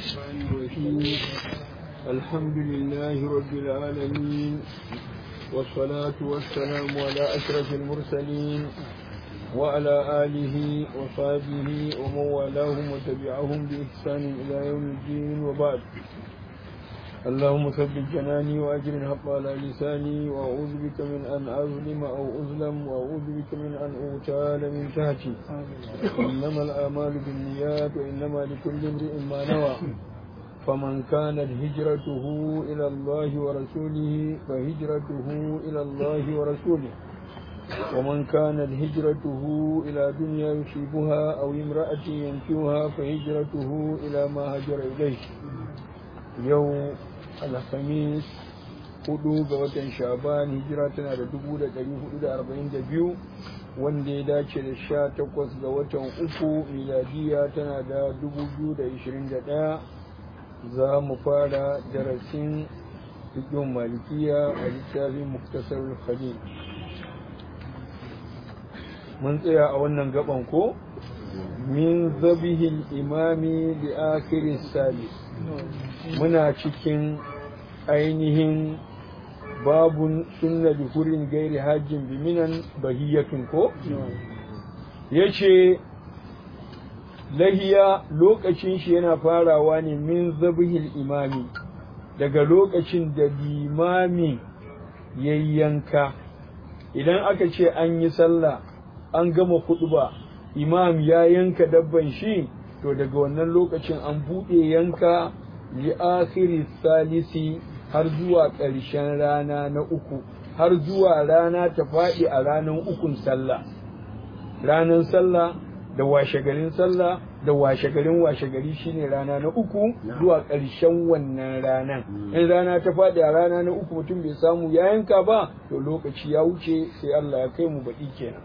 الرحمن الرحيم الحمد لله رب العالمين والصلاة والسلام على أشرف المرسلين وعلى آله وصحبه ومن والاهم وتبعهم بإحسان إلى يوم الدين وبعد اللهم ثبت جناني وأجر الحق على لساني وأعوذ بك من أن أظلم أو أظلم وأعوذ بك من أن أغتال من تحتي إنما الآمال بالنيات وإنما لكل امرئ ما نوى فمن كانت هجرته إلى الله ورسوله فهجرته إلى الله ورسوله ومن كانت هجرته إلى دنيا يصيبها أو امرأة ينكوها فهجرته إلى ما هجر إليه يوم alhamis hudu ga watan shaban hijira tana da dubu da dari hudu da arba'in da biyu wanda ya dace da sha takwas ga watan uku miladiya tana da dubu biyu da ishirin da ɗaya za mu fara darasin fikin malikiya a littafin muktasar khalil mun tsaya a wannan gaban ko min zabihil imami li akhirin salis muna cikin ainihin babun sunna da hurin gairi hajjin biminan bahiyatun ko ya ce lahiya lokacin shi yana farawa ne min zabihil imami daga lokacin da limami yayyanka idan aka ce an yi sallah an gama ba imam ya yanka dabban shi to daga wannan lokacin an buɗe yanka li akhiri salisi har zuwa ƙarshen rana na uku har zuwa rana ta faɗi a ranar ukun sallah ranar sallah da washegarin sallah da washegarin washegari shine rana na uku zuwa ƙarshen wannan ranan in rana ta faɗi a rana na uku mutum bai samu ya yanka ba to lokaci ya wuce sai Allah ya kai mu baɗi kenan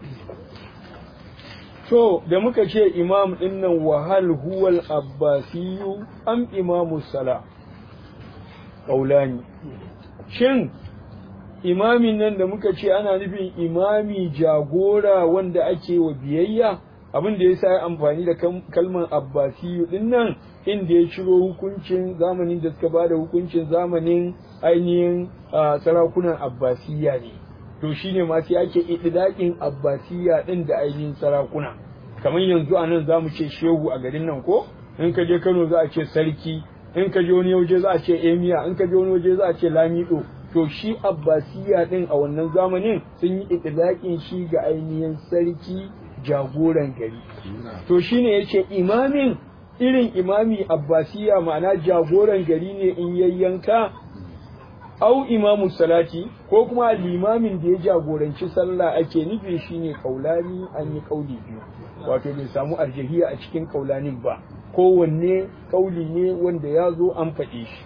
To, da muka ce imam ɗin nan wahal huwal abbasiyu am imamu sala, ƙaulani. Shin, imamin nan da muka ce ana nufin imami jagora wanda ake wa biyayya, abin da ya sa amfani da kalmar abbasiyu ɗin nan inda ya ciro hukuncin zamanin da suka ba da hukuncin zamanin ainihin sarakunan abbasiya ne. to shine ma sai ake ididakin abbasiya din da ainihin sarakuna kamar yanzu a nan zamu ce shehu a garin nan ko in ka je Kano za a ce sarki in ka je wani waje za a ce emiya in ka je wani waje za a ce lamido to shi abbasiya din a wannan zamanin sun yi ididakin shi ga ainihin sarki jagoran gari to shine yace imamin irin imami abbasiya ma'ana jagoran gari ne in yayyanka au imamu salati ko kuma limamin da ya jagoranci sallah ake nufi shine kaulani an yi kauli biyu wato bai samu arjahiya a cikin kaulanin ba kowanne kauli ne wanda ya zo an faɗi shi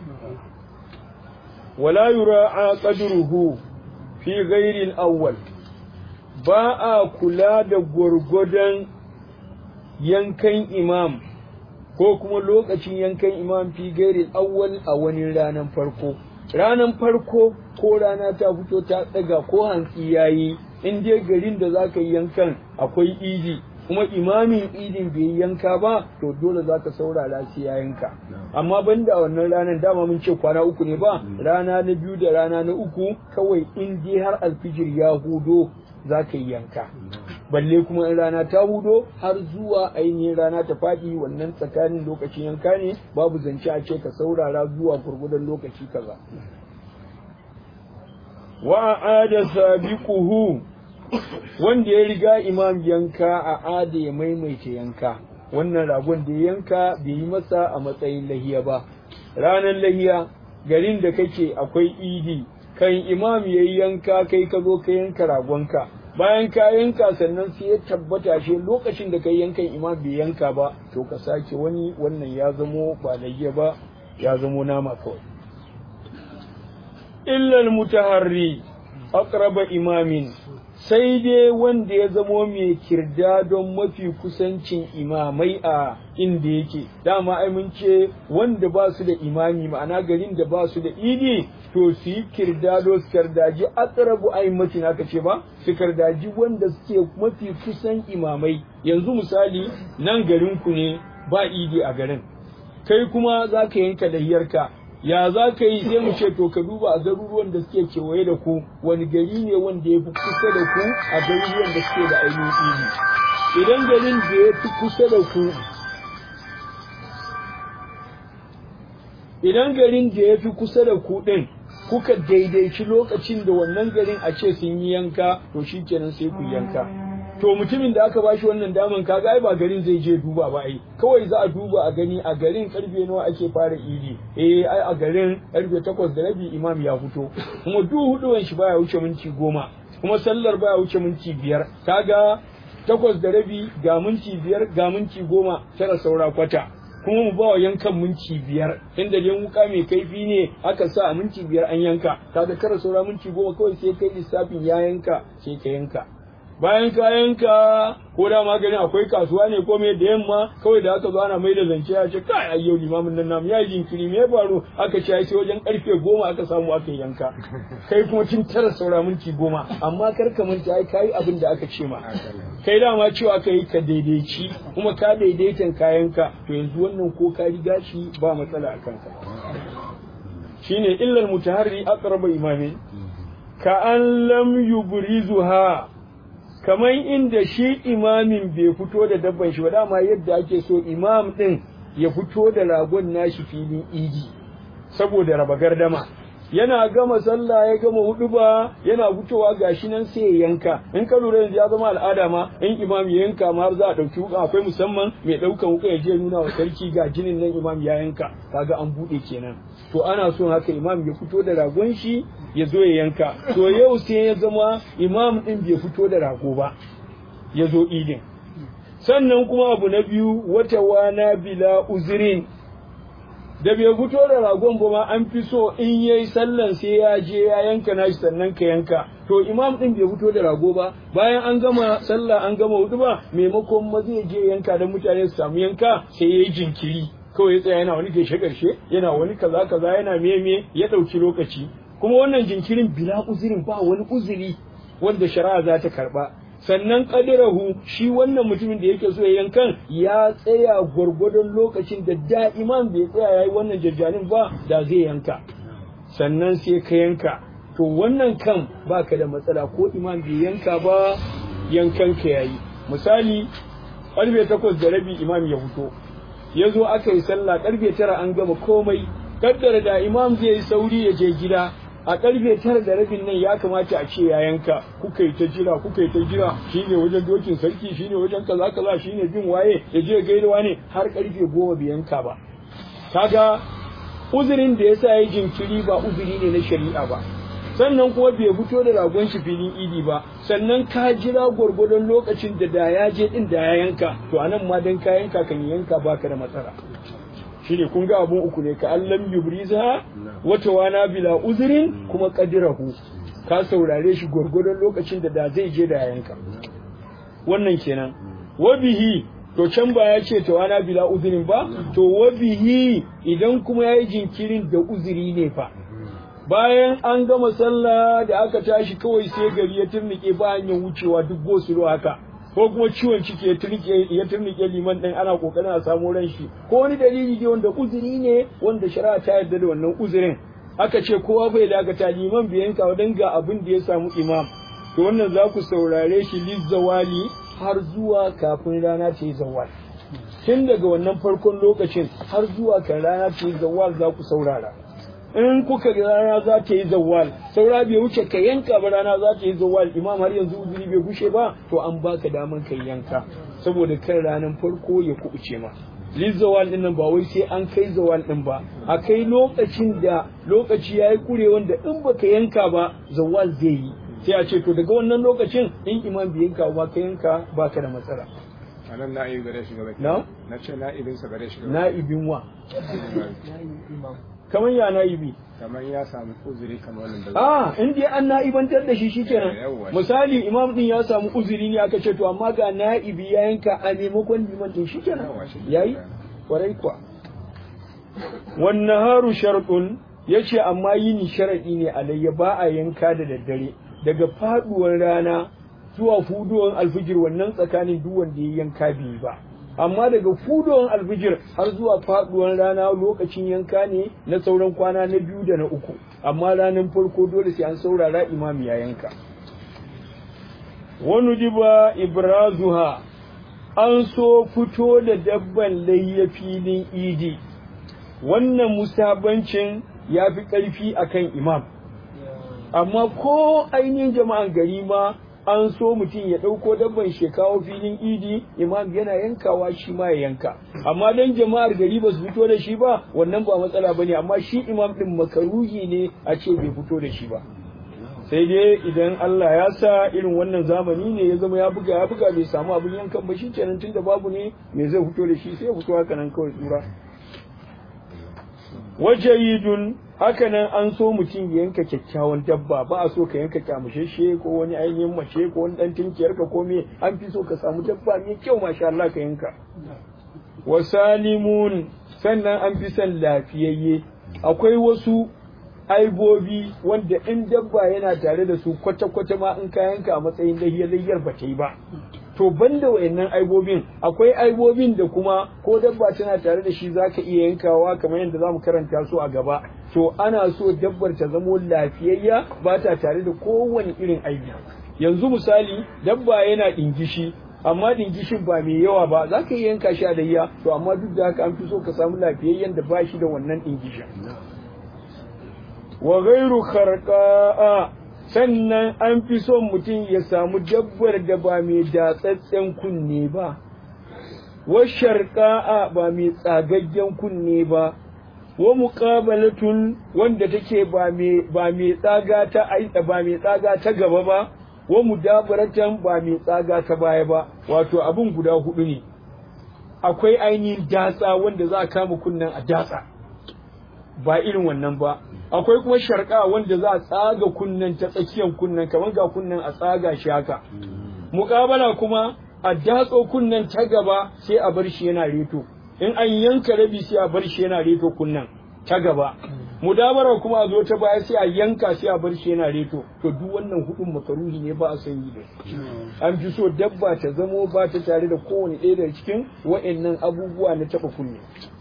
wala yura'a qadruhu fi ghairi al-awwal ba a kula da gwargwadon yankan imam ko kuma lokacin yankan imam fi ghairi al-awwal a wani ranar farko ranan farko ko rana ta fito ta tsaga ko hantsi yayi in dai garin da zaka yi yankan akwai idi kuma imamin idin bai yanka ba to dole zaka saurara sai ya yanka amma banda wannan ranar dama mun ce kwana uku ne ba rana na biyu da rana na uku kawai in dai har alfijir ya hudo zaka yi yanka balle kuma in rana ta hudo har zuwa ainihin rana ta faɗi wannan tsakanin lokacin yanka ne babu zance a ce ka saurara zuwa gurgudan lokaci kaza wa ada sabiquhu wanda ya riga imam yanka a ada ya maimaita yanka wannan ragon da ya yanka bai yi masa a matsayin lahiya ba ranar lahiya garin da kake akwai idi kan imam yayi yanka kai ka zo ka yanka ragonka bayan ka yanka sannan sai ya tabbata shi lokacin da kai yankan imam bai yanka ba to ka sake wani wannan ya zamo ba layya ba ya zamo nama kawai illal mutaharri aqraba imamin sai dai wanda ya zamo mai kirda don mafi kusancin imamai a inda yake dama ai mun ce wanda ba su da imami ma'ana garin da ba su da idi to su yi kirdado su kardaji aqrabu aimatin aka ce ba su kardaji wanda suke mafi kusan imamai yanzu misali nan garin ku ne ba idi a garin kai kuma za ka yanka lahiyarka ya za ka yi sai mu ce to ka duba a garuruwan da suke kewaye da ku wani gari ne wanda ya fi kusa da ku a garuruwan da suke da ainihin idi idan garin da ya fi kusa da ku idan garin da ya fi kusa da ku ɗin kuka daidaici lokacin da wannan garin a ce sun yi yanka to shi kenan sai ku yanka to mutumin da aka bashi wannan daman kaga ai ba garin zai je duba ba ai kawai za a duba a gani a garin karfe nawa ake fara idi eh ai a garin karfe takwas da rabi imam ya fito kuma duk huduwan shi baya wuce minti goma kuma sallar baya wuce minti biyar kaga takwas da rabi ga minti biyar ga minti goma tara saura kwata kuma mu ba wa yankan minti biyar inda dai wuka mai kaifi ne aka sa a minti biyar an yanka kaga kara saura minti goma kawai sai kai lissafin ya yanka sai ka yanka bayan ka yanka ko da maganin akwai kasuwa ne ko me da yamma kawai da aka zo ana mai da zance ya ce kai ai yau limamin nan namu ya yi jinkiri me ya faru aka ce sai wajen karfe goma aka samu aka yanka kai kuma tun tara saura minti goma amma kar ka manta ai kai abin da aka ce ma kai dama cewa ka yi ka daidaici kuma ka daidaitan kayanka to yanzu wannan ko ka riga shi ba matsala a kanka shine illal mutaharri aqraba imamin ka an lam yubrizuha kamar inda shi imamin bai fito da dabban shi ba dama yadda ake so imam din ya fito da ragon nashi filin idi saboda raba gardama yana gama sallah ya gama hudu ba yana fitowa gashi nan sai ya yanka in ka lura yanzu ya zama al'ada ma in imam ya yanka ma har za a dauki wuka akwai musamman mai daukan wuka ya je nuna wa sarki ga jinin nan imam ya yanka kaga an bude kenan to ana son haka imam ya fito da ragon shi ya zo ya yanka to yau sai ya zama imam din bai fito da rago ba ya zo idin sannan kuma abu na biyu wata wana bila uzirin da bai fito da ragon ba ma an fi so in yayi sallan sai ya je ya yanka nashi sannan ka yanka to imam din bai fito da rago ba bayan an gama sallah an gama hudu ba maimakon ma zai je yanka dan mutane su samu yanka sai yayi jinkiri kawai ya tsaya yana wani gaishe karshe yana wani kaza kaza yana meme ya dauki lokaci kuma wannan jinkirin bila uzurin ba wani uzuri wanda shari'a za ta karba sannan kadirahu shi wannan mutumin da yake so ya yankan ya tsaya gwargwadon lokacin da da imam bai tsaya yayi wannan jajjanin ba da zai yanka sannan sai ka yanka to wannan kan baka da matsala ko imam bai yanka ba yankan ka yayi misali karfe takwas da rabi imam ya fito ya zo aka yi sallah karfe tara an gama komai kaddara da imam zai yi sauri ya je gida a karfe tara da rabin nan ya kamata a ce ya yanka kuka yi ta jira kuka yi ta jira shine wajen dokin sarki shine wajen kaza kaza shine bin waye ya je gaidawa ne har karfe goma bai yanka ba kaga uzurin da yasa ya jinkiri ba uzuri ne na shari'a ba sannan kuma bai fito da ragon shi filin idi ba sannan ka jira gwargwadon lokacin da da ya je din da ya yanka to anan ma dan ka yanka kan yanka baka da matsala shine kun ga abun uku ne ka allam yubriza wata wana bila uzurin kuma qadirahu ka saurare shi gwargwadon lokacin da da zai je da ya yanka wannan kenan wabihi to can ba ya ce tawana bila uzurin ba to wabihi idan kuma yayi jinkirin da uzuri ne fa bayan an gama sallah da aka tashi kawai sai gari ya turnike ba hanyar wucewa duk gosulo haka ko kuma ciwon ciki ya turnike ya turnike liman din ana kokarin a samu ran shi ko wani dalili ne wanda uzuri ne wanda shari'a ta yarda da wannan uzurin aka ce kowa bai dakata liman bai yanka wadan ga abin da ya samu imam to wannan za ku saurare shi lizzawali har zuwa kafin rana ta yi zawal tun daga wannan farkon lokacin har zuwa kan rana ta yi zawal za ku saurara in kuka ga rana za ta yi zawal saura bai wuce ka yanka ba rana za ta yi zawal imam har yanzu uzuri bai gushe ba to an baka daman kai yanka saboda kan ranar farko ya kubuce ma lizawal din nan ba wai sai an kai zawal din ba a kai lokacin da lokaci ya yi kure wanda in baka yanka ba zawal zai yi sai a ce to daga wannan lokacin in imam bai yanka ba ka yanka baka da matsala anan na'ibi gare shi gaba na na ce na'ibin sa gare shi gaba na'ibin wa kamar ya na'ibi kamar ya samu uzuri kamar wannan da a in dai an na'ibantar da shi shikenan Yawwa. misali imam din ya samu uzuri ne aka ce to amma ga na'ibi ya yanka a maimakon liman din shikenan Yawwa, shi yayi kenan. kwarai kuwa wan naharu shartun yace amma yini sharadi ne alayya ba a yanka da daddare daga faduwar rana zuwa fuduwar alfijir wannan tsakanin duk wanda ya yanka bai ba amma daga fudowar alfijir har zuwa faduwar rana lokacin yanka ne na sauran kwana na biyu da na uku amma ranar farko dole sai an saurara imami ya yanka wani diba ibrazuha an so fito da dabban layya filin idi wannan musabancin ya fi ƙarfi akan imam amma ko ainihin jama'an gari ma an so mutum ya ɗauko dabban shekawo filin idi imam yana yankawa shi ma ya yanka amma dan jama'ar gari ba su fito da shi ba wannan ba matsala ba ne amma shi imam ɗin makaruhi ne a ce bai fito da shi ba sai dai idan Allah ya sa irin wannan zamani ne ya zama ya buga ya buga bai samu abin yankan ba shi kenan tunda babu ne me zai fito da shi sai ya fito haka nan kawai tsura wajayidun haka nan an so mutum ya yanka kyakkyawan dabba ba a so ka yanka kyamusheshe ko wani ainihin mace ko wani dan tinkiyar ka ko me an fi so ka samu dabba mai kyau masha Allah ka yanka wasalimun sannan an fi son lafiyayye akwai wasu aibobi wanda in dabba yana tare da su kwata-kwata ma in ka yanka a matsayin layyar ba ta yi ba to banda wayannan aibobin akwai aibobin da kuma ko dabba tana tare da shi zaka iya yankawa kamar yadda zamu karanta su a gaba to ana so dabbar ta zamo lafiyayya ba ta tare da kowane irin aibi yanzu misali dabba yana dingishi amma dingishin ba mai yawa ba za ka iya yanka shi a layya to amma duk da haka an fi so ka samu lafiyayyen da ba shi da wannan dingishin wa ghairu kharqa'a sannan an fi son mutum ya samu dabbar da ba mai datsatsen kunne ba, wa sharƙa'a ba mai tsagaggen kunne ba, wa muƙabalatun wanda take ba mai tsaga ta ba mai tsaga ta gaba ba, wa mudabaratan ba mai tsaga ta baya ba, wato abin guda hudu ne. Akwai ainihin datsa wanda za a kama kunnen a datsa, ba irin wannan ba, akwai kuma sharka wanda za a tsaga kunnen ta tsakiyar kunnen kamar ga kunnen a tsaga shi haka muƙabala kuma a datso kunnen ta gaba sai a bar shi yana reto in an yanka rabi sai a bar shi yana reto kunnen ta gaba mudabara kuma a zo ta baya sai a yanka sai a bar shi yana reto to duk wannan hudun makaruhi ne ba a san yi da an fi so dabba ta zamo ba ta tare da kowane ɗaya daga cikin wa'annan abubuwa na taɓa kunne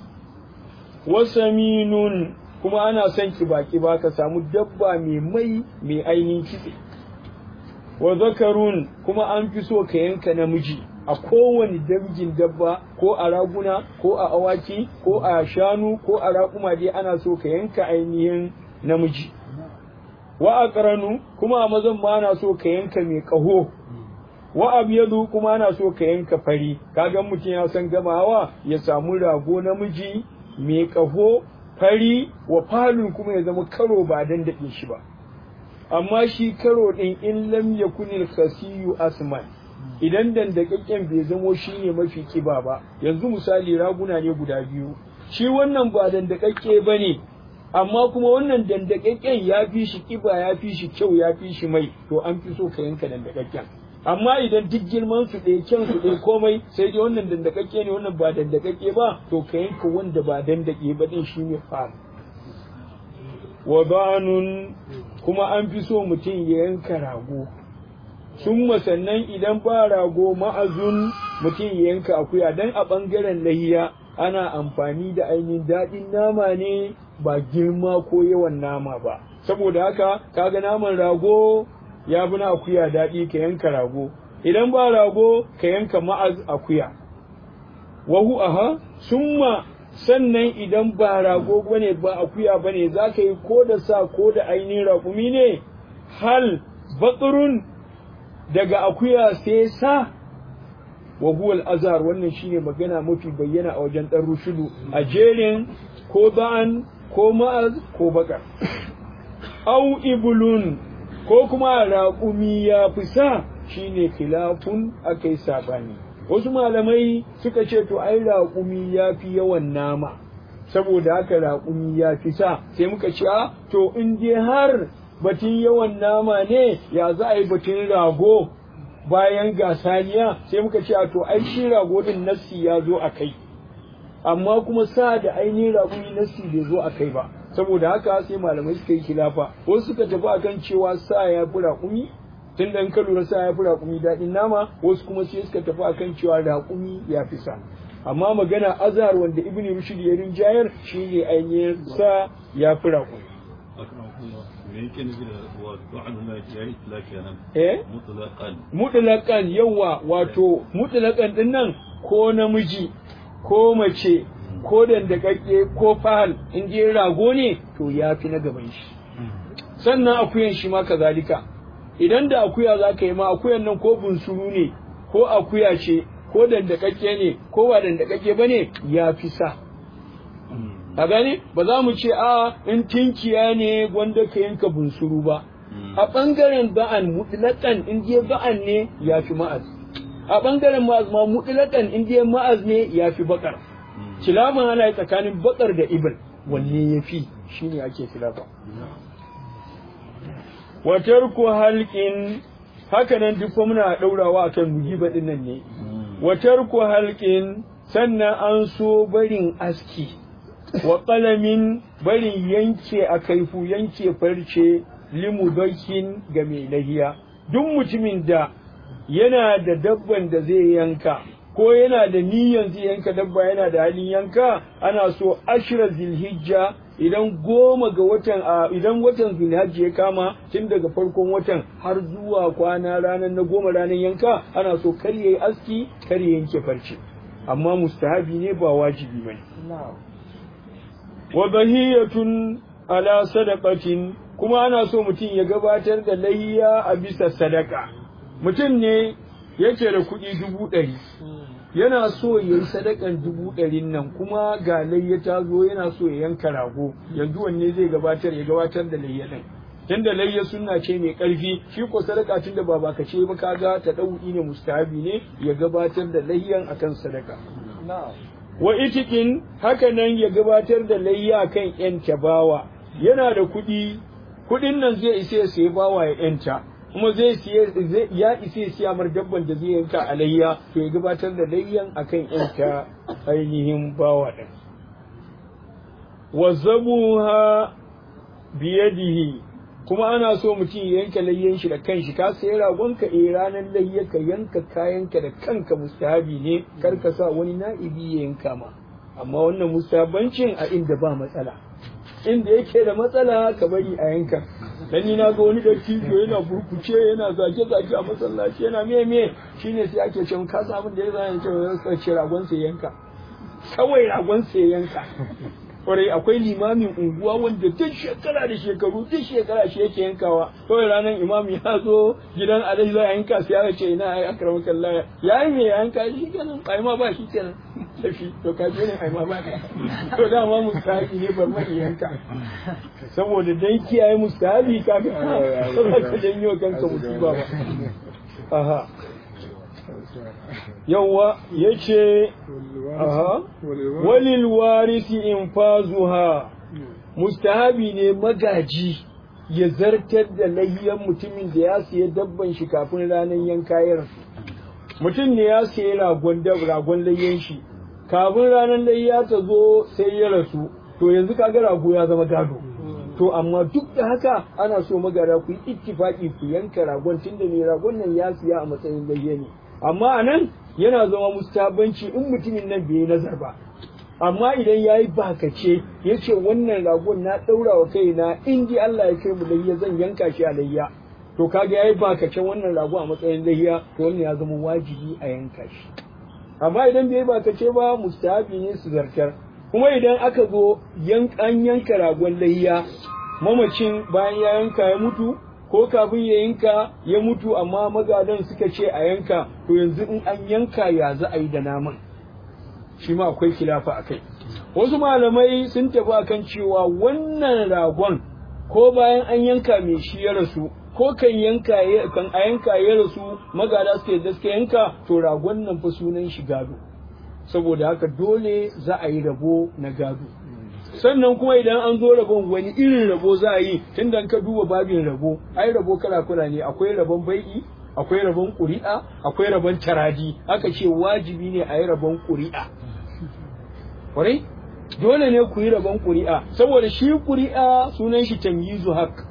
wasaminun kuma ana son kiba-kiba ka samu dabba mai mai mai ainihin kitse wa zakarun kuma an fi so ka yanka namiji a kowane dangin dabba ko a raguna ko a awaki ko a shanu ko a raƙuma dai ana so ka yanka ainihin namiji wa aqranu kuma a mazan ma ana so ka yanka mai ƙaho wa abyadu kuma ana so ka yanka fari kaga mutum ya san gamawa ya samu rago namiji mai ƙaho fari wa falun kuma ya zama karo ba dan daɗe shi ba amma shi karo ɗin in lam yakunil khasiyu asman idan dandakakken bai zamo shi ne mafi kiba ba yanzu misali raguna ne guda biyu shi wannan ba dandakakke ba ne amma kuma wannan dandakakken ya fi shi kiba ya fi shi kyau ya fi shi mai to an fi so ka yanka dandakakken amma idan duk girman su ɗaya kyan su ɗaya komai sai dai wannan dandakakke ne wannan ba dandakakke ba to ka yanka wanda ba dandake ba din shi ne fam wa banun kuma an fi so mutum ya yanka rago sun sannan idan ba rago ma'azun mutum ya yanka akuya dan a ɓangaren lahiya ana amfani da ainihin daɗin nama ne ba girma ko yawan nama ba saboda haka kaga naman rago ya bi na akuya daɗi ka yanka rago idan ba rago ka yanka ma'az akuya wahu aha summa sannan idan ba rago bane ba akuya bane za ka yi ko da sa ko da ainihin raƙumi ne hal baƙirun daga akuya sai sa wa huwal azhar wannan shine magana mafi bayyana a wajen dan rushudu a jerin ko ba'an ko ma'az ko bakar au ibulun ko kuma raƙumi ya fi sa shine khilafun akai sabani wasu malamai suka ce to ai raƙumi ya fi yawan nama saboda haka raƙumi ya fi sa sai muka ce to in dai har batun yawan nama ne ya za a yi batun rago bayan gasaniya sai muka ce to ai shi rago din nassi ya zo a kai amma kuma sa da ainihin raƙumi nassi bai zo a kai ba saboda haka sai malamai suka yi kilafa wasu suka tafi akan cewa sa ya fi raƙumi tun da ka lura sa ya fi raƙumi daɗin nama wasu kuma sai suka tafi akan cewa raƙumi ya fi sa amma magana azhar wanda ibn rushd ya rinjayar shine ainihin sa ya fi raƙumi eh mutlaqan yawa wato mutlaqan din nan ko namiji ko mace ko dandakakke ko fahal in je rago ne to ya fi na gaban shi sannan akuyan shi ma kazalika idan da akuya za ka yi ma akuyan nan ko bunsuru ne ko akuya ce ko dandakakke ne ko ba dandakakke ba ne ya fi sa a gane ba za mu ce a in tinkiya ne wanda ka yanka bunsuru ba a ɓangaren ba'an mutlaƙan in je ba'an ne ya fi ma'az a ɓangaren ma'az ma mutlaƙan in je ma'az ne ya fi baƙar kilafin ana tsakanin baƙar da ibil wanne ya fi shine ake kilafa watar ku halƙin haka nan duk muna ɗaurawa akan mujiba ɗin nan ne watar ku halƙin sannan an so barin aski wa ƙalamin barin yanke a kaifu yanke farce limudakin ga mai lahiya duk mutumin da yana da dabban da zai yanka ko yana da niyyar zai yanka dabba yana da halin yanka ana so ashira zilhijja idan goma ga watan a idan watan zulhajji ya kama tun daga farkon watan har zuwa kwana ranar na goma ranar yanka ana so kar yayi aski kar ya yanke farce amma mustahabi ne ba wajibi bane wa bahiyatun ala sadaqatin kuma ana so mutum ya gabatar da layya a bisa sadaka mutum ne yake da kuɗi dubu ɗari yana so ya yi sadakan dubu ɗarin nan kuma ga layya ta zo yana so ya yanka rago yanzu wanne zai gabatar ya gabatar da layya ɗin tunda layya sunna ce mai ƙarfi shi ko sadaka tunda ba baka ce ba kaga ta ɗauki ne mustahabi ne ya gabatar da layyan akan sadaka wa itikin haka nan ya gabatar da layya akan yan tabawa yana da kuɗi kuɗin nan zai isa ya sayi bawa ya yanta kuma zai siye ya isa ya siya mar dabban da zai yanka a layya to ya gabatar da layyan akan yanta ainihin bawa din wa zabuha biyadihi kuma ana so mutum ya yanka layyan shi da kanshi ka sayi ragon ka eh ranar layya ka yanka kayanka da kanka mustahabi ne kar ka sa wani na'ibi ya yanka ma amma wannan mustahabancin a inda ba matsala inda yake da matsala ka bari a yanka dan ni na ga wani dattijo yana burkuce yana zage zage a masallaci yana me me shine sai ake cewa ka san abin da ya zai ce ce ragon sai yanka kawai ragon sai yanka kwarai akwai limamin unguwa wanda duk shekara da shekaru duk shekara shi yake yankawa kawai ranar imam ya zo gidan alai za a yanka sai aka ce ina ai akrama kallaya ya yi mai yanka shi kenan ai ma ba shi kenan tafi to ka je ne ai ma ba to dama mustahabi ne bar mai yanka saboda dan kiyaye mustahabi ka ga ba ka janyo kanka musiba ba aha yawwa yace aha walil warisi infazuha mustahabi ne magaji ya zartar da layyan mutumin da ya siya dabban shi kafin ranar yanka ya rasu mutum ne ya siya ragon ragon layyan shi kafin ranar layya ta zo sai ya rasu to yanzu kaga rago ya zama gado to amma duk da haka ana so magara ku yi ittifaki ku yanka ragon tunda mai ragon nan ya siya a matsayin layya ne amma a nan yana zama mustabanci in mutumin nan bai yi nazar ba amma idan ya yi bakace ya ce wannan ragon na ɗaura wa kaina in ji Allah ya kai mu layya zan yanka shi a layya to kaga ya yi bakacen wannan rago a matsayin layya to wannan ya zama wajibi a yanka shi amma idan bai yi bakace ba mustahabi ne su zartar kuma idan aka zo an yanka ragon layya mamacin bayan ya yanka ya mutu ko kafin ya yanka ya mutu amma magadan suka ce a yanka to yanzu in an yanka ya za a yi da naman shi ma akwai kilafa a kai wasu malamai sun tafi akan cewa wannan ragon ko bayan an yanka mai shi ya rasu ko kan yanka kan a yanka ya rasu magada suka yadda suka yanka to ragon nan fa sunan shi gado saboda haka dole za a yi rabo na gado sannan kuma idan an zo rabon wani irin rabo za a yi tun da ka duba babin rabo ai rabo kala kala ne akwai rabon bai'i akwai rabon ƙuri'a akwai rabon taraji aka ce wajibi ne a yi rabon ƙuri'a kwarai dole ne ku yi rabon ƙuri'a saboda shi ƙuri'a sunan shi tamyizu haq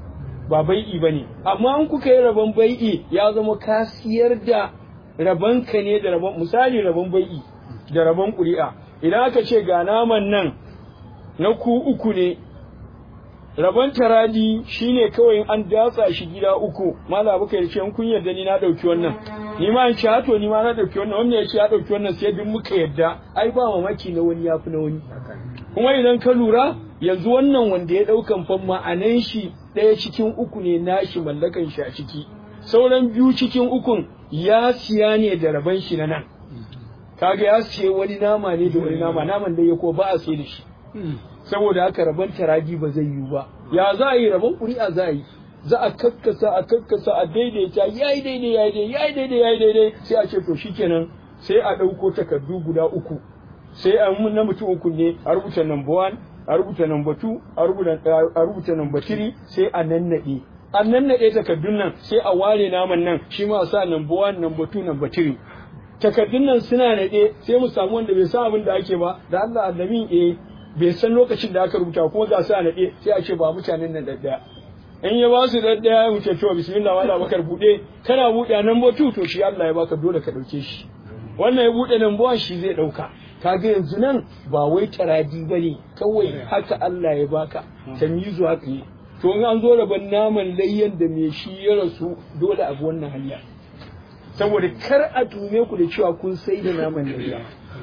ba bai'i bane amma in kuka yi rabon bai'i ya zama ka siyar da rabon ka ne da rabon misali rabon bai'i da rabon ƙuri'a idan aka ce ga naman nan na ku uku ne rabon taradi shine kawai an datsa shi gida uku mala baka yace in kun yarda ni na dauki wannan ni ma in ci hato ni ma na dauki wannan wannan yace ya dauki wannan sai duk muka yarda ai ba mamaki na wani yafi na wani kuma idan ka lura yanzu wannan wanda ya daukan fan ma'anan shi ɗaya cikin uku ne nashi mallakan shi a ciki sauran biyu cikin ukun ya siya ne da raban shi na nan kaga ya siye wani nama ne da wani nama naman da ya ko ba a sai da shi saboda haka rabon taraji ba zai yiwu ba ya za a yi rabon ƙuri'a za a yi za a kakkasa a kakkasa a daidaita ya yi daidai ya yi daidai ya yi daidai ya yi daidai sai a ce to shikenan sai a ɗauko takardu guda uku sai a mun na mutum uku ne a rubuta number one a rubuta number two a rubuta number three sai a nannaɗe a nannaɗe takardun nan sai a ware naman nan shi ma a sa number one number two number three takardun nan suna naɗe sai mu samu wanda bai san abin da ake ba da Allah allamin eh bai san lokacin da aka rubuta kuma ga su a naɗe sai a ce ba mutanen nan daddaya in ya ba su daddaya mu ce to bismillah wala bakar bude kana bude nan botu to shi Allah ya baka dole ka dauke shi wannan ya bude nan buwan shi zai dauka kaga yanzu nan ba wai taradi bane kawai haka Allah ya baka tamyizu haka ne to in an zo rabon naman layyan da me shi ya rasu dole a bi wannan hanya saboda kar a tume ku da cewa kun sai da naman layya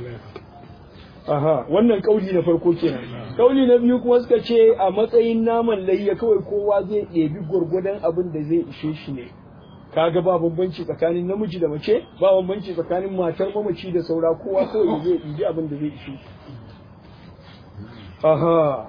Aha, wannan kauli na farko kenan. Kauli na biyu kuma suka ce a matsayin naman layya kawai kowa zai ɗebi gwargwadon abin da zai ishe shi ne. Kaga ba bambanci tsakanin namiji da mace, ba bambanci tsakanin matar mamaci da saura kowa kawai zai ɗibi abin da zai ishe shi. Aha.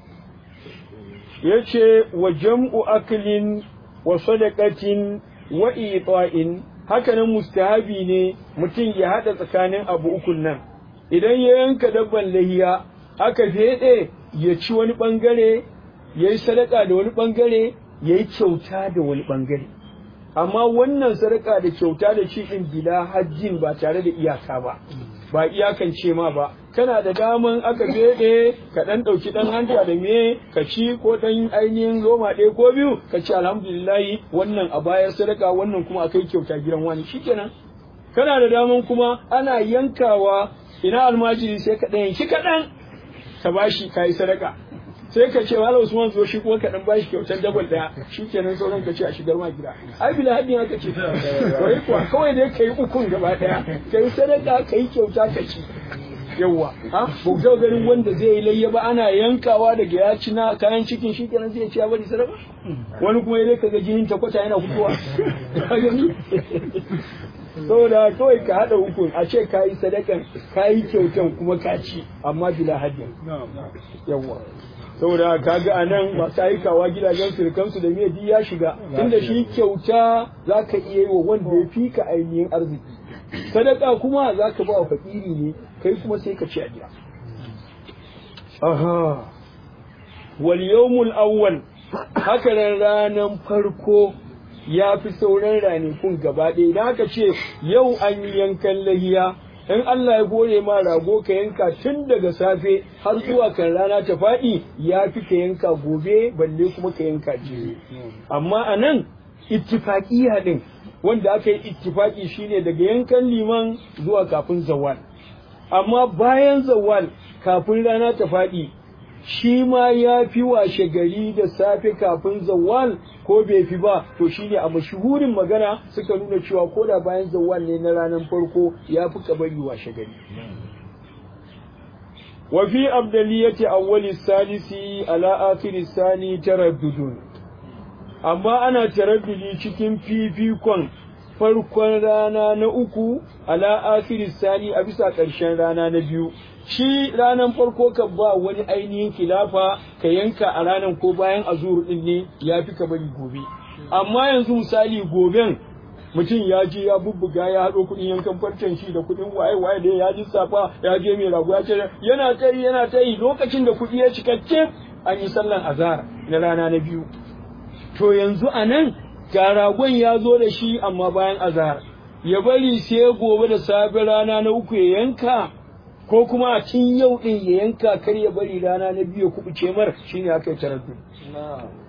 Ya ce wa jam'u aklin wa sadaqatin wa ita'in hakanan mustahabi ne mutum ya haɗa tsakanin abu ukun nan. idan ya yanka dabban lahiya aka feɗe ya ci wani ɓangare ya yi sadaka da wani ɓangare ya yi kyauta da wani ɓangare amma wannan sadaka da kyauta da ci ɗin bila hajjin ba tare da iyaka ba ba iyakan ce ma ba kana da daman aka feɗe ka ɗan ɗauki ɗan hanta da me ka ci ko ɗan ainihin zoma ɗaya ko biyu ka ci alhamdulillahi wannan a bayar sadaka wannan kuma akai kyauta gidan wani shikenan kana da daman kuma ana yankawa ina almajiri sai ka ɗan yanki kaɗan ka bashi ka yi sadaka sai ka ce wala usman zo shi kuma ka ɗan bashi kyautar dabal ɗaya shi kenan sauran ka ce a shigar ma gida ai bila haddin haka ce wai kuwa kawai dai ka yi ukun gaba ɗaya ka yi sadaka ka yi kyauta ka ci yawwa ha ba ku ganin wanda zai yi layya ba ana yankawa daga ya ci na kayan cikin shi kenan zai ci ya bari sadaka wani kuma dai kaga jinin ta kwata yana fitowa ka gani saboda kawai ka haɗa hukun a ce ka yi sadakan ka yi kyautan kuma ka ci amma bila haddin yawwa saboda ka ga a nan masu aikawa gidajen surukansu da mai ya shiga tunda shi kyauta za ka iya yi wa wanda ya fi ka ainihin arziki sadaka kuma za ka ba wa fakiri ne kai kuma sai ka ci a gida aha wal yawmul awwal haka nan ranan farko ya fi sauran ranakun gaba ɗaya idan aka ce yau an yi yankan lahiya in Allah ya gore ma rago ka yanka tun daga safe har zuwa kan rana ta faɗi ya fi ka yanka gobe balle kuma ka yanka jibi amma a nan ittifaƙiya ɗin wanda aka yi ittifaƙi shine daga yankan liman zuwa kafin zawal amma bayan zawal kafin rana ta faɗi shi ma ya fi washe gari da safe kafin zawal ko bai fi ba to shine a mashuhurin magana suka nuna cewa ko da bayan zawal ne na ranar farko ya fi kabari washe gari wa fi abdaliyati awwali salisi ala akhiri sani taraddudun amma ana taraddudi cikin fifikon farkon rana na uku ala akhiri sani a bisa ƙarshen rana na biyu shi ranar farko ka ba wani ainihin kilafa ka yanka a ranar ko bayan azur din ne ya fi ka bari gobe amma yanzu misali goben mutum ya je ya bubbuga ya haɗo kuɗin yankan farcen shi da kuɗin waye waye da ya ji safa ya je mai rago ya ce yana ta yi yana ta yi lokacin da kuɗi ya cika cif an yi sallan azhar na rana na biyu to yanzu a nan ga ragon ya zo da shi amma bayan azhar ya bari sai gobe da safe rana na uku ya yanka ko kuma a tun yau din ya yanka kar ya bari rana na biyu ya kubuce mar shine aka yi taraddu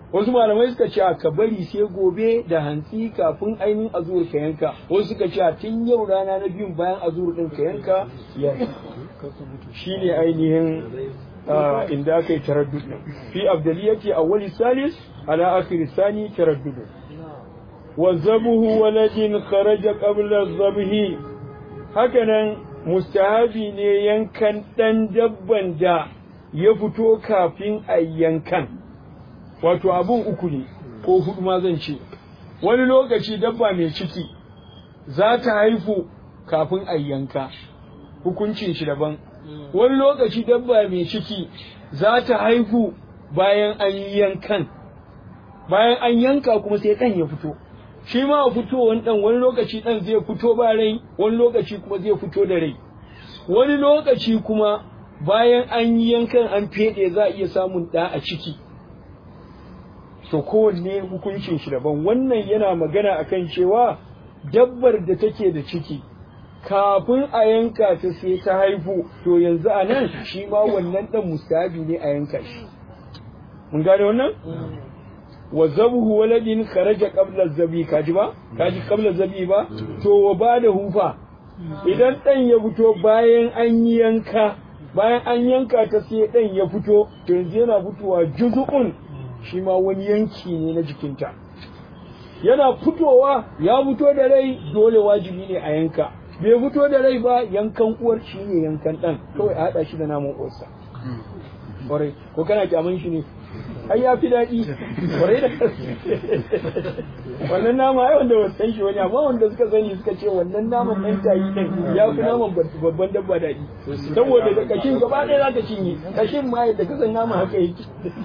wasu malamai suka ce ka bari sai gobe da hantsi kafin ainihin azur ka yanka wasu suka ce tun yau rana na biyun bayan azur din ka yanka ya shine ainihin inda aka yi taraddud fi abdaliyati awwali salis ala akhir sani taraddud wa zabuhu waladin kharaja qabla zabhi hakanan mustahabi ne yankan dan dabban da ya fito kafin a yankan wato abun uku ne ko hudu ma zan ce wani lokaci dabba mai ciki za ta haifu kafin a yanka hukuncin shi daban wani lokaci dabba mai ciki za ta haihu bayan an yi yankan bayan an yanka kuma sai ɗan ya fito shi ma a fitowar ɗan wani lokaci ɗan zai fito ba rai wani lokaci kuma zai fito da rai wani lokaci kuma bayan an yi yankan an feɗe za a iya samun ɗa a ciki to kowanne hukuncin shi daban wannan yana magana akan cewa dabbar da take da ciki kafin a yanka ta sai ta haifu to yanzu a nan shi ma wannan ɗan mustahabi ne a yanka shi mun gane wannan wa zabhu waladin kharaja qabla zabi kaji ba kaji qabla zabi ba to wa bada hufa idan ɗan ya fito bayan an yi yanka bayan an yanka ta sai ɗan ya fito to yanzu yana fitowa juzu'un shi ma wani yanki ne na jikinta yana fitowa ya fito da rai dole wajibi ne a yanka bai fito da rai ba yankan uwar shi ne yankan ɗan kawai a haɗa shi da naman uwarsa ƙwarai ko kana kyaman shi ne ai ya fi daɗi ƙwarai da wannan nama ai wanda wasu san shi wani amma wanda suka sani suka ce wannan naman ɗan tayi ɗin ya fi naman babban dabba daɗi saboda da kashin gaba ɗaya za ka cinye kashin ma yadda ka san nama haka yake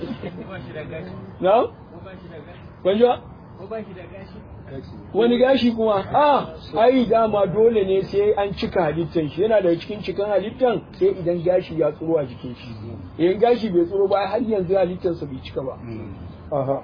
na? Kwanjo? wani gashi kuma a ai dama dole ne sai an cika halittan shi yana daga cikin cikin halittan sai idan gashi ya tsoro a jikin shi idan gashi bai tsoro ba har yanzu halittansa bai cika ba aha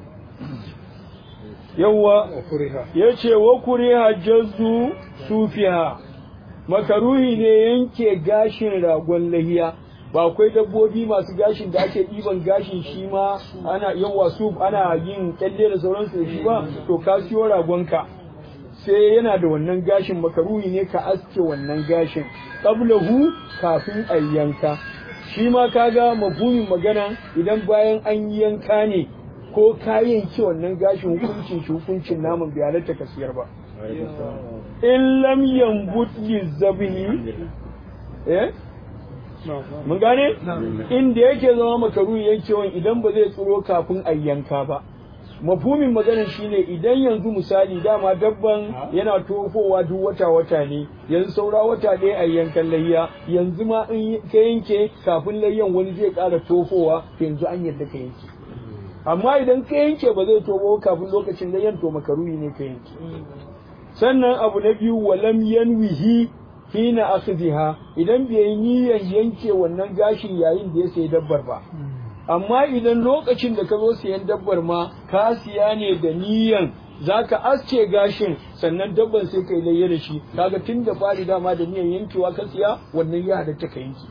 yawwa ya ce wa kuriha jazzu sufiha makaruhi ne yanke gashin ragon lahiya ba akwai dabbobi masu gashin da ake ɗiban gashin shi ma ana yawa su ana yin kyalle da sauransu da shi ba to ka siyo ragonka sai yana da wannan gashin makaruhi ne ka aske wannan gashin qablahu kafin a yanka shi ma kaga mafhumin magana idan bayan an yanka ne ko ka yanke wannan gashin hukuncin shi hukuncin naman bai halatta ka siyar ba in lam yambut lizabihi eh mun gane inda yake zama makaruhi yankewan idan ba zai tsiro kafin a yanka ba mafhumin maganar shine idan yanzu misali dama dabban yana tofowa duk wata wata ne yanzu saura wata ɗaya a yankan layya yanzu ma in ka yanke kafin layyan wani zai ƙara tofowa yanzu an yadda ka yanke amma idan ka yanke ba zai tobo kafin lokacin layyan to makaruhi ne ka yanke sannan abu na biyu walam yanwihi hina akhdhiha idan bai yi niyyar yanke wannan gashin yayin da ya sayi dabbar ba amma idan lokacin da ka zo siyan dabbar ma ka siya ne da niyyan zaka aske gashin sannan dabban sai kai layya da shi kaga tun da fari dama da niyyar yankewa ka siya wannan ya halatta ka yanke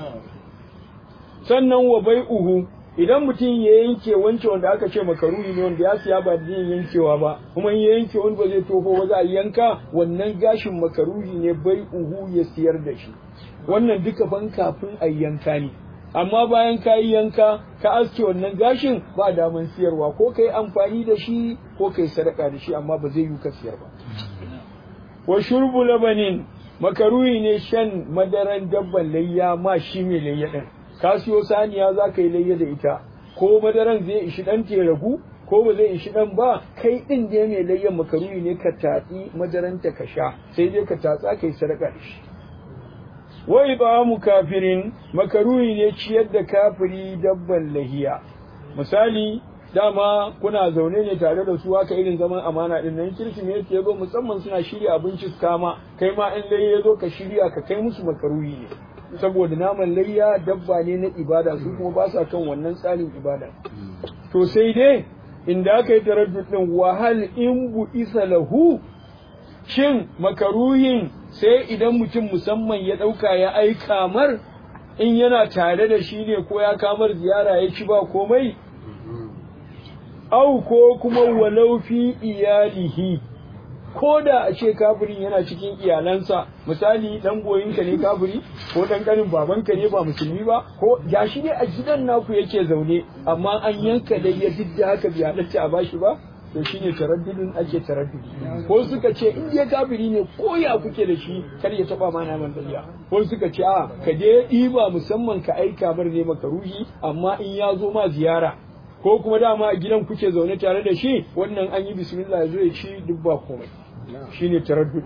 sannan wa bai'uhu idan mutum ya yanke wancan wanda aka ce makaruhi ne wanda ya siya ba da yin yankewa ba kuma in ya yanke wani ba zai tofo ba za a yanka wannan gashin makaruhi ne bai uhu ya siyar da shi wannan duka ban kafin a yanka ne amma bayan ka yi yanka ka aske wannan gashin ba daman siyarwa ko ka yi amfani da shi ko ka yi sadaka da shi amma ba zai yi ka siyar ba wa shurbu labanin makaruhi ne shan madaran dabban layya ma shi mai layya din ka siyo saniya za ka yi layya da ita ko madaran zai ishi ɗan te ragu ko ba zai ishi ɗan ba kai ɗin da mai layyan makaruhi ne ka tatsi madaranta ka sha sai dai ka tatsa ka yi sadaka da shi wai ba mu kafirin makaruhi ne ciyar da kafiri dabban lahiya misali dama kuna zaune ne tare da su haka irin zaman amana din nan kirsimeti ya zo musamman suna shirya abinci su kama kai ma in laye ya zo ka shirya ka kai musu makaruhi ne saboda naman layya dabba ne na ibada su kuma ba sa kan wannan tsarin ibada to sai dai inda aka yi taraddud din wahal in bu isa lahu shin makaruhin sai idan mutum musamman ya ɗauka ya aika mar in yana tare da shi ne ko ya kamar ziyara ya ci ba komai au ko kuma walau fi iyalihi ko da a ce kafirin yana cikin iyalansa misali dan goyinka ne kafiri ko dan kanin babanka ne ba musulmi ba ko gashi ne a gidan naku yake zaune amma an yanka da ya duk da haka bai halatta a bashi ba to shine taraddudin ake taraddudi ko suka ce in dai kafiri ne ko ya kuke da shi kar ya taba ma naman dariya ko suka ce a ka je ɗiba musamman ka aika mar ne maka ruhi amma in ya zo ma ziyara ko kuma dama a gidan kuke zaune tare da shi wannan an yi bismillah ya zo ya ci duk ba komai shine taraddud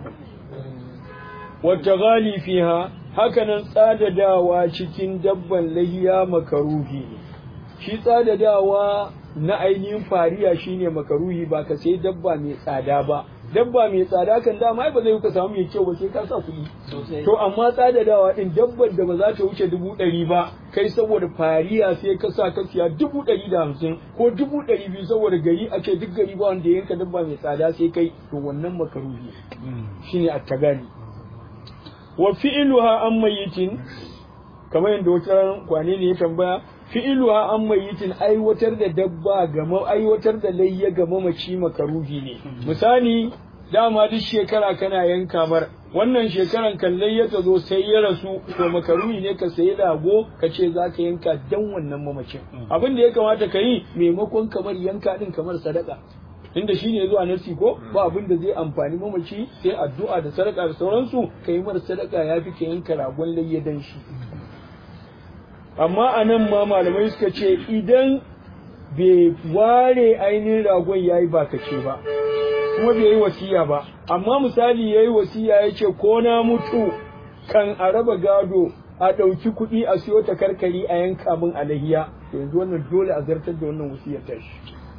wata gali fiha hakanan tsadadawa cikin dabban lahiya makaruhi shi tsadadawa na ainihin fariya shine makaruhi ba ka sai dabba mai tsada ba dabba mai tsada kan dama ba zai ka samu mai kyau ba sai ka sa kuɗi to amma tsadadawa din dabbar da ba za ta wuce dubu ɗari ba kai saboda fariya sai ka sa ka siya dubu ɗari da hamsin ko dubu ɗari biyu saboda gari a ce duk gari ba wanda yanka dabba mai tsada sai kai to wannan makaruhi shine attagani wa fi'luha an mayyitin kamar yadda wata kwane ne ya tambaya fi'iluha an mayyitin aiwatar da dabba ga aiwatar da layya ga mamaci makaruhi ne misali dama duk shekara kana yanka mar wannan shekaran kan layya ta zo sai ya rasu to makaruhi ne ka sayi lago ka ce za ka yanka dan wannan mamacin abin da ya kamata ka yi maimakon kamar yanka din kamar sadaka inda shi ne zuwa nasi ko ba abin da zai amfani mamaci sai addu'a da sadaka da sauransu ka yi mar sadaka ya fi ka yanka ragon layya dan shi amma a nan ma malamai suka ce idan bai ware ainihin ragon ya yi bakace ba kuma bai yi wasiya ba amma misali ya yi wasiya ya ce ko na mutu kan a raba gado a ɗauki kuɗi a siyo ta karkari a yanka min alahiya yanzu wannan dole a zartar da wannan wasiyar tashi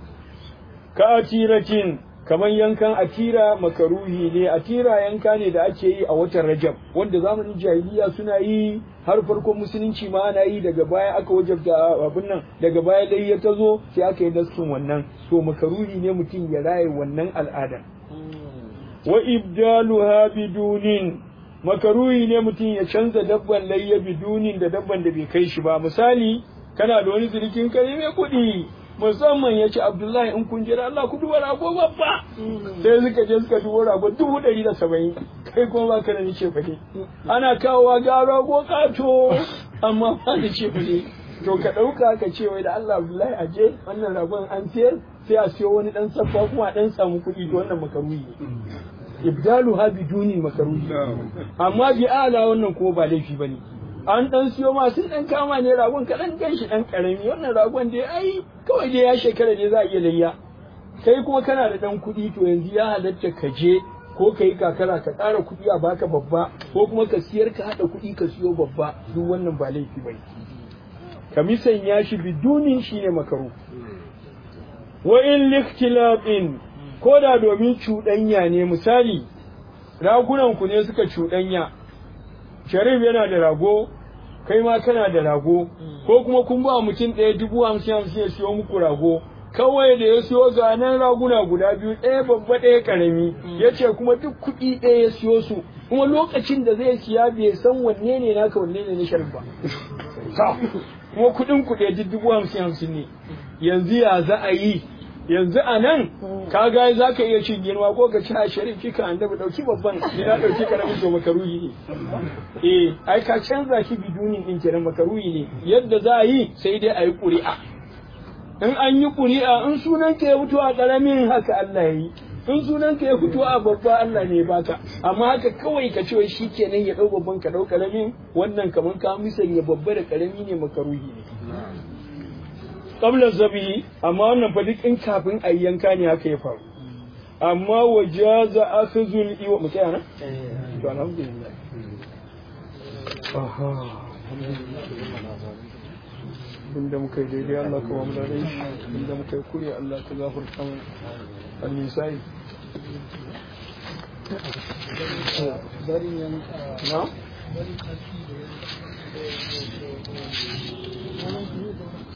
ka atiratin kamar yankan atira makaruhi ne atira yanka ne da ake yi a watan rajab wanda zamanin jahiliya suna yi har farkon musulunci ma ana yi daga baya aka wajabta abin nan daga baya dai ya tazo sai aka yi daskin wannan to makaruhi ne mutum ya raye wannan al'ada wa ibdaluha bidunin makaruhi ne mutum ya canza dabban layya bidunin da dabban da bai kai shi ba misali kana da wani zirikin kare mai kuɗi musamman ya ce abdullahi in kun jira Allah ku duba rago babba sai suka je suka duba rago dubu ɗari da saba'in kai kuma ba ka da ni ce fade ana kawowa ga rago kato amma ba da ce fade to ka ɗauka ka ce wai da Allah abdullahi a je wannan ragon an siyar sai a siyo wani ɗan saffa kuma a ɗan samu kuɗi to wannan makaruhi ne ibdalu ha biduni makaruhi amma bi ala wannan kuma ba laifi bane an dan siyo ma sun dan kama ne ragon ka dan ganshi dan karami wannan ragon dai ai kawai dai ya shekara ne za a iya layya kai kuma kana da dan kuɗi to yanzu ya halatta ka je ko ka yi kakara ka ƙara kuɗi a baka babba ko kuma ka siyar ka haɗa kuɗi ka siyo babba duk wannan ba laifi bane ka misanya shi bidunin shine makaru wa in likhtilafin ko da domin cuɗanya ne misali ragunan ku ne suka cuɗanya sharif yana da rago kai ma kana da rago ko kuma kun ba mutum ɗaya dubu hamsin hamsin ya siyo muku rago kawai da ya siyo ga nan raguna guda biyu ɗaya babba ɗaya ƙarami ya ce kuma duk kuɗi ɗaya ya siyo su kuma lokacin da zai siya bai san wanne ne naka wanne ne na sharif ba kuma kuɗin kuɗe duk dubu hamsin hamsin ne yanzu ya za a yi yanzu a nan ka ga za ka iya cin girma ko ka ci a sharif kika an dafa ɗauki babban ni na ɗauki karamin to makaruhi ne eh ai ka canza shi bidunin ɗin kenan makaruhi ne yadda za a yi sai dai a yi ƙuri'a in an yi ƙuri'a in sunan ka ya fito a ƙaramin haka Allah ya yi in sunan ka ya fito a babba Allah ne baka amma haka kawai ka ce shi kenan ya ɗau babban ka ɗau ƙaramin wannan kamar ka misanya babba da ƙarami ne makaruhi ne qabla zabihi amma wannan fa duk in kafin a yanka ne haka ya faru amma wajaza akhzul iwa mu tsaya nan to alhamdulillah aha inda muka yi daidai Allah ka ba mu da rai inda muka yi kure Allah ka gafarta mu al-nisai na